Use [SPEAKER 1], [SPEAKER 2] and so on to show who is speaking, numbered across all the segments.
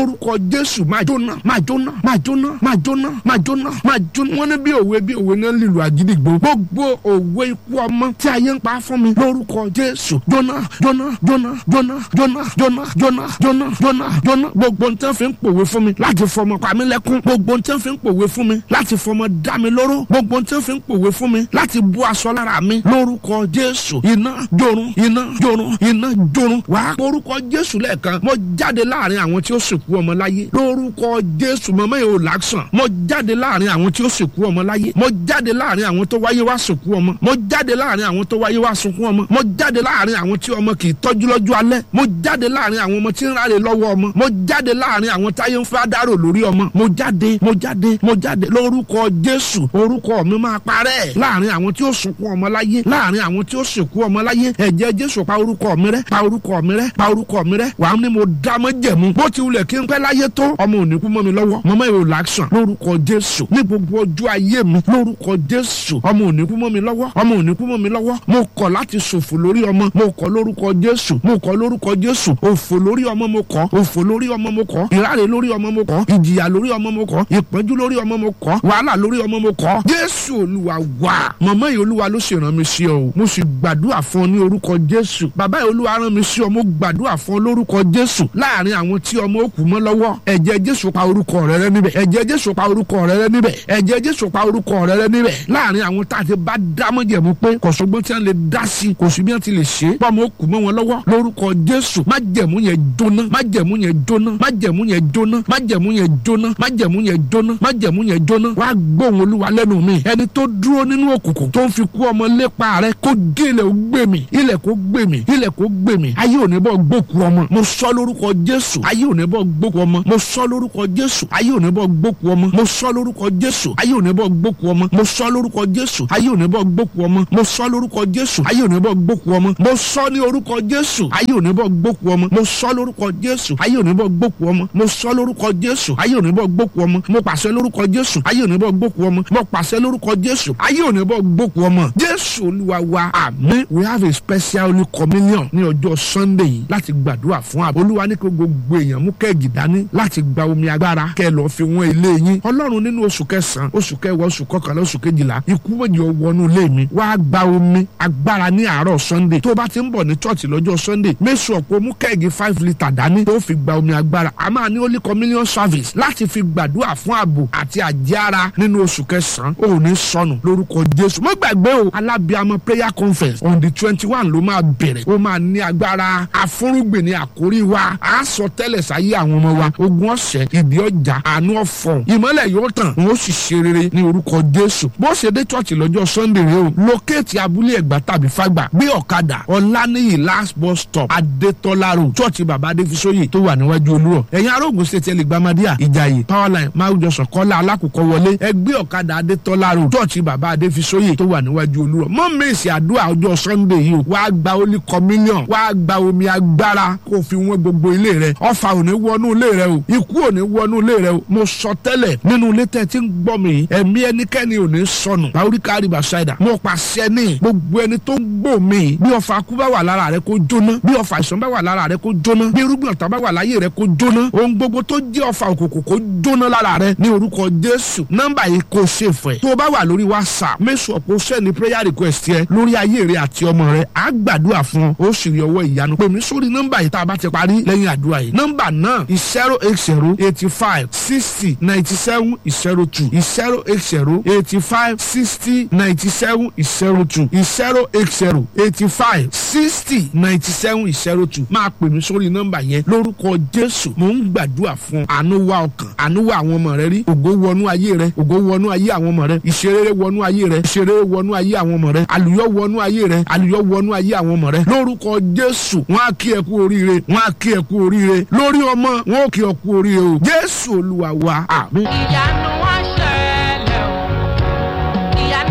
[SPEAKER 1] orúkọ jésù máa jóná máa jóná máa jóná máa jóná máa jóná máa jóná wọn ní bí òwe bí òwe náà lílu àgídìgbò gbogbo òwe ikú ọmọ tí ayé ń pa fún mi lórúkọ jésù jóná jóná jóná jóná jóná jóná jóná jóná jóná jóná gbogbo n tẹ́ fi ń pòwe fún mi láti fọmọ pa mí lẹ́kún gbogbo n tẹ́ fi ń pòwe fún mi láti fọmọ dá mi lóró gbogbo n tẹ́ fi ń pòwe fún mi láti bú aṣọ lára mi lórúkọ jésù iná jórun iná jórun iná jórun wàá orúkọ jésù lẹ́ẹ̀kan mo jáde láàrin àwọn tí ó sìnkú ọmọ láyé lórúkọ jésù mọ́mọ́ yìí ò láksàn mo jáde láàrin àwọn tí ó sìnkú ọmọ láyé mo jáde láàrin àwọn tó wáyé wá sìnkú ọmọ mo jáde láàrin àwọn tó wáyé wá sunkún ọmọ mo jáde láàrin àwọn tí ọmọ kì í tọ́jú lọ́jọ́ alẹ́ mo jáde láàrin àwọn ọmọ tí ń ráre lọ́wọ́ ọmọ mo jáde láàrin àwọn táyé ń fẹ́ dárò lórí ọmọ mo jáde mo jáde mo jáde lórúkọ jésù orúkọ mi máa parẹ́ láàrin àwọn tí ó sunkún ọmọ láyé láàrin àwọn tí ó sìnkú ọmọ láyé ẹ̀jẹ̀ jésù pa orúkọ mi rẹ́ pa orúkọ mi rẹ́ pa orúkọ mi rẹ́ wàá ní mo dá mọ́ jẹ̀mú bó ti wulẹ̀ kí n pẹ́ láyé tó ọmọ ò ní kú mọ́ mi lọ́wọ́ mọ́mọ́ yóò láksàn lórúkọ jésù ní gbogbo ọjọ́ ayé mi lórúkọ jésù ọmọ ò ní kú mọ́ mi lọ́wọ́ ọmọ ò ní kú mọ́ mi lọ́wọ́ mo kọ̀ láti ṣòfò lórí ọmọ mo kọ̀ lórúkọ jésù mo kọ̀ lórúkọ jésù òfò lórí ọmọ mo kọ̀ òfò lórí ọmọ mo kọ̀ ìráre lórí ọmọ mo kọ̀ ìjìyà lórí ọmọ mo kọ̀ ìpọ́njú lórí ọmọ mo kọ̀ wàhálà lórí ọmọ mo kọ̀ jésù olúwa wà mọ̀mọ́ yìí olúwa ló ṣe rán mi sí ọ o mo sì gbàdúrà fún ọ ní orúkọ jésù bàbá yìí olúwa rán mi sí ọ mo gbàdúrà fún ọ lórúkọ jésù láàrin àwọn tí ọmọ òkú mọ́ lọ́wọ́ ẹ̀jẹ̀ jésù pa orúkọ rẹ rẹ níbẹ̀ ẹ̀jẹ̀ jésù pa orúkọ rẹ rẹ níbẹ̀ ẹ̀jẹ̀ jésù pa orúkọ rẹ rẹ níbẹ̀ láàrin àwọn tá a ti bá dámọ̀jẹ̀mú pé kọ̀sọ́gbọ́n tí wọ́n lè dá sí kò sí bí wọ́n ti lè ṣe é pọ́nmọ́ òkú mọ́ wọn lọ́wọ́ lórúkọ jésù má jẹ̀mú yẹn jóná má jẹ̀mú yẹn jóná má jẹ̀mú yẹn jóná má jẹ̀mú yẹn jóná má jẹ̀mú yẹn jóná má jẹ̀mú yẹn jóná wá gbóhùn olúwa lẹ́nu mi ẹni tó dúró nínú òkùnkùn tó ń fi kú ọmọ lépa rẹ kó gé ilẹ̀ ó gbé mi ilẹ̀ kó gbé mi ilẹ̀ kó gbé mi ayé ò ní bọ́ gbókù ọmọ mo sọ lórúkọ jésù ayé ò ní bọ́ gbókù ọmọ mo sọ lórúkọ jésù ayé ò ní bọ́ gbókù ọmọ mo sọ lórúkọ jésù ayé ò ní bọ́ gbókù ọmọ mo sọ lórúkọ jésù ayé ò ní bọ́ gbókù ọmọ mo sọ lórúkọ jésù ayé ò ní bọ́ gbókù ọmọ mo sọ ní orúkọ jésù ayé ò ní bọ́ gbókù ọmọ mo sọ lórúkọ jésù ayé ò ní bọ́ gbókù ọmọ mo sọ lórúkọ jésù ayé ò ní bọ́ gbókù ọmọ mo pàṣẹ lórúkọ jésù ayé ò ní bọ́ gbókù ọmọ mo pàṣẹ lórúkọ jésù ayé ò ní bọ́ gbókù ọmọ jésù olúwa wa àmín we have a special holy communion ní ọjọ́ sunday yìí láti gbàdúrà fún àbò olúwa ní kí gbogbo èèyàn mú kẹ́ẹ̀gì dání láti gba omi agbára kẹ́ ẹ lọ́ọ́ fi wọ́n ilé yín ọlọ́run nínú oṣù kẹsàn-án oṣù kẹwàá oṣù kọkànlá oṣù kejìlá ikú méjì ó wọnú ilé mi wá gba omi agbára ní àárọ̀ sunday tó bá ti ń bọ̀ ní church lọ́jọ́ sunday mẹ́sùn ọ̀pọ̀ mú kẹ́ẹ̀gì five litre dání tó fi gba omi agbára a máa ní holy communion service láti fi gbàdúrà fún ààbò àti àjẹára nínú oṣù kẹsàn-án ò ní sọnù lórúkọ jésù mo gbàgbé o alábíàmọ prayer conference on the twenty one ló máa bẹ̀rẹ̀ ó máa ní agbára afúrúgbìn ní àkórí wa a sọ tẹ́lẹ̀ sáyé àwọn ọmọ wa ogun ọ̀sẹ̀ ìdí ọjà àánú ọ̀fọ̀ ìmọ́lẹ̀ yóò tàn wọ́n sì ṣe rere ní orúkọ jésù bó ṣe dé church lọ́jọ́ sunday rẹ o lókèétì abúlé ẹ̀gbá tàbí fàgbà gbé ọ̀kadà ọ̀lànìyí last bus stop adétọ́lá road church bàbá adéfisóyè tó wà níwájú olúrọ̀ ẹ̀yin arógun state ẹlẹ́gbàmádìyà ìjàyè powerline máwùjọsàn kọ́lá alákòókò wọlé ẹgbẹ́ ọ̀kadà adétọ́lá road church bàbá adéfisóyè tó wà níwájú olúrọ̀ mọ́ mèsì àdúrà ọjọ́ sunday yìí o wàá gba holy communion wàá gba omi agbára kó fi wọ́n gbogbo ilé rẹ ọfà ò ní wọnú ilé rẹ o ikú ò ní wọnú ilé rẹ o mo sọ tẹ́lẹ̀ nínú ilé tẹ́ ti ń gbọ́ mi yìí ẹ̀mí ẹnikẹ́ni ò ní sọnù báwùríkà àríbà ṣáìdà mo pàṣẹ ní gbogbo ẹni tó ń gbò mí yìí bí ọfà kú bá wà lára rẹ kó jóná bí ọfà àìsàn bá wà lára rẹ kó jóná bí irúgbìn ọ̀tá bá wà láyé rẹ kó jóná ohun gbogbo tó jẹ́ ọfà òkùnkùn kó jóná lára rẹ ní orúkọ jésù nọ́mbà yìí kò ṣe fẹ́ tó o bá wà lórí whatsapp mẹ́sàn ọ̀pọ̀ sẹ́ni prayer request yẹ lórí ayé rẹ àti ọmọ rẹ á gbàdúrà fún ọ ó sì rí ọwọ́ ìyanu pè mí sórí nọ́mbà yìí tá a bá ti parí lẹ́yìn àdúrà yìí nọ́mbà náà zero eight zero eighty five sixty ninety seven zero two zero eight zero eighty five sixty ninety seven zero two zero eight zero eighty five sixty ninety seven zero two máa pè mí sórí nọ́mbà yẹn lórúkọ jésù mò ń gbàdúrà fún ọ àánú wá ọkàn àánú wá àwọn ọmọ rẹ rí ògo wọnú ayé rẹ ògo wọnú ayé àwọn ọmọ rẹ ìṣeré wọnú ayé rẹ ìṣeré wọnú ayé àwọn ọmọ rẹ àlùyọ wọnú ayé rẹ àlùyọ wọnú ayé àwọn ọmọ rẹ lórúkọ jésù wọn á kí ẹ kú oríire wọn á kí ẹ kú oríire lórí ọmọ wọn ò kí ẹ kú oríire o jésù olúwa wa àmín.
[SPEAKER 2] ìyanu wá ṣẹlẹ̀ o ìyanu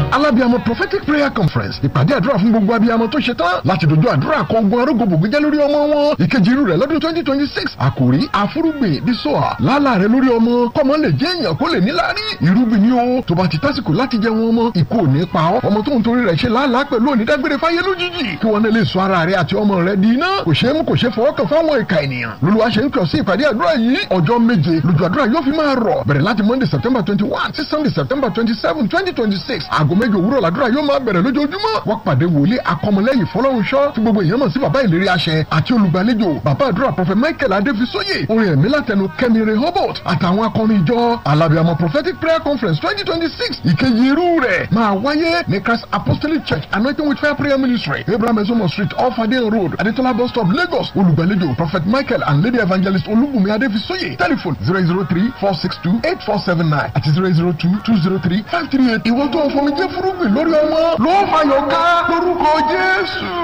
[SPEAKER 2] alábíàmọ prophetic prayer conference ìpàdé àdúrà fún gbogbo abiyamọ tó ṣe tán láti dojú àdúrà kọ ogun arógbòbò jẹ́ lórí ọmọ wọn ìkejì irú rẹ̀ lọ́dún twenty twenty six àkòrí àfúrúgbìn dísọ́à lálà rẹ̀ lórí ọmọ kọ́mọ lè jẹ́ èèyàn kó lè níláárí irúgbìn ni ó tó bá ti tásìkò láti jẹ wọn ọmọ ikú ò ní pa ọ́ ọmọ tó ń torí rẹ̀ ṣe lálàá pẹ̀lú onídágbére fáyé lójijì kí wọn lè sọ ara rẹ̀ àti ọmọ rẹ̀ di iná kò ṣeé mú kò ṣeé fọwọ́ kàn fáwọn ìka ènìyàn lolúwa ṣe ń kàn sí ìpàdé àdúrà yìí ọjọ́ méje lójú àdúrà yóò fi máa rọ̀ bẹ̀rẹ̀ láti monday september twenty one sí sunday september twenty seven twenty twenty six aago méje òwúrọ̀ làdúrà yóò máa bẹ̀rẹ̀ lójoojúmọ́ wọ́n pàdé wòlíì akọmọlẹ́yìn fọlọ́runṣọ́ tí gbogbo èèyàn mọ̀ sí bàbá ìlérí àṣẹ àti olùgbàlejò bàbá àdúrà prọfẹ michael adéfisóyè orin ẹ̀mí látẹnu kẹ́mi rehoboth àtàwọn akọrin ìjọ alábìàmọ prophetic prayer conference twenty twenty six ìkejì irú rẹ̀ máa wáyé ní christ apostolic church anointing with fire prayer ministry abraham ezomo street off adeyan road adetola bus stop lagos olùgbàlejò prophet michael and lady evangelist olúbùnmi adéfisóyè telephone zero zero three four six two eight four seven nine àti zero zero two two zero three five three eight ìwọ́n tó ń fọmi jẹ́ fúrúgbìn lórí ọmọ ló fàyọ̀ ká lórúkọ jésù.